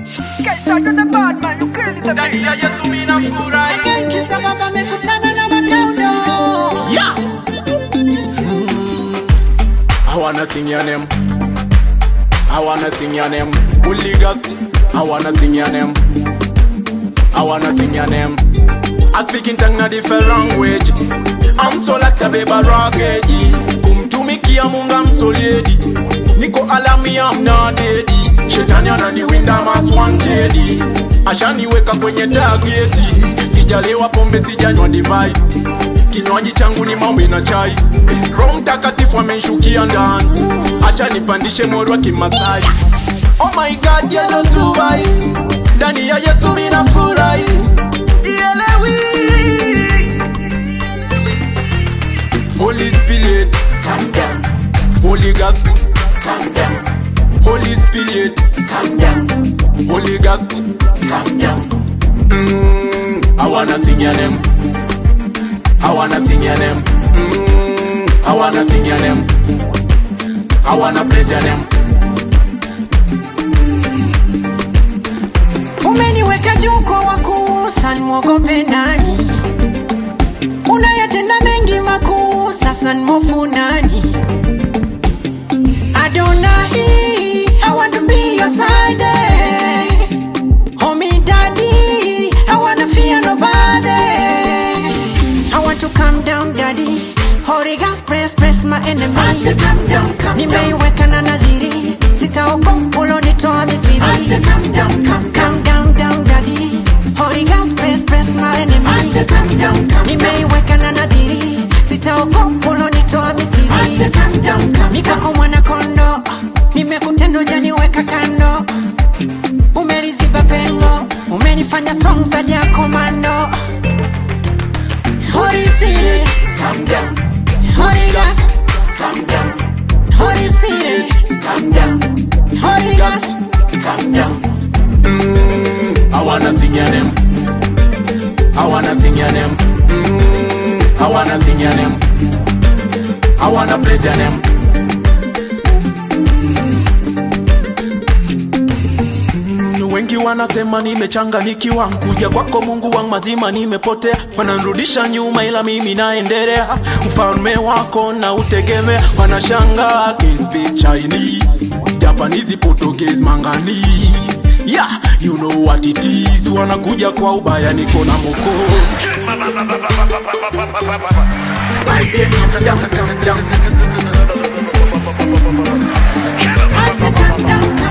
Ndani ya Yesu mimi nafurahi. Kisa baba amekutana na makaundo Yeah. I wanna sing your name. I wanna sing your name. Holy Ghost. I wanna sing your name. I wanna sing your name. I speak in tongue a different language. I'm so like a baby rockage. Kumtumikia Mungu I'm so lady. Niko alami I'm not deady. Shetani ananiwinda mas wanted. Ashaniweka kwenye tageti. Sijalewa pombe sijanywa divai. Kinywaji changu ni maombi na chai. Roho Mtakatifu amenshukia ndani. Acha nipandishe mori wa Kimasai. Oh my God, yellow subai. Ndani ya Yesu mimi nafurahi. Ielewi. Holy Spirit, Calm down, Holy Ghost, calm down, Holy Spirit, calm down, Holy Ghost. calm down Mm, I wanna sing your name. I wanna sing your name. Mm, I wanna sing your name. I wanna praise your name. Umeniweka juu kwa wakuu, sasa nimwogope nani? Unayatenda mengi makuu, sasa nimofu nani? Adonai, I want to be your side. Hold me daddy, I wanna fear nobody. I want to calm down daddy. Holy Ghost, press, press my enemy. I say calm down, calm Nimeiweka na nadhiri, sitaogopa ulonitoa Misri. I say calm down, calm calm down, down daddy. Holy Ghost, press, press my enemy. I say calm down, calm Nimeiweka na nadhiri, sitaogopa ulonitoa Misri. I say calm down, calm Nikako mwana kondo, nimekutenda janiweka kando. Umeliziba pengo, umenifanya strong zaidi ya komando. Holy Spirit, calm down. Holy Ghost, calm down. Holy Spirit, calm down. Holy Ghost, calm down. Mm, I wanna sing your name. I wanna sing your name. Mm, I wanna sing your name. I wanna praise your name. Mm, wengi wanasema nimechanganikiwa kuja kwako mungu wangu mazima nimepotea wananrudisha nyuma ila mimi naendelea ufalme wako na utegemea wanashanga speak chinese japanese portuguese manganese yeah you know what it is wanakuja kwa ubaya niko na moko I say calm down, calm down. I said calm down,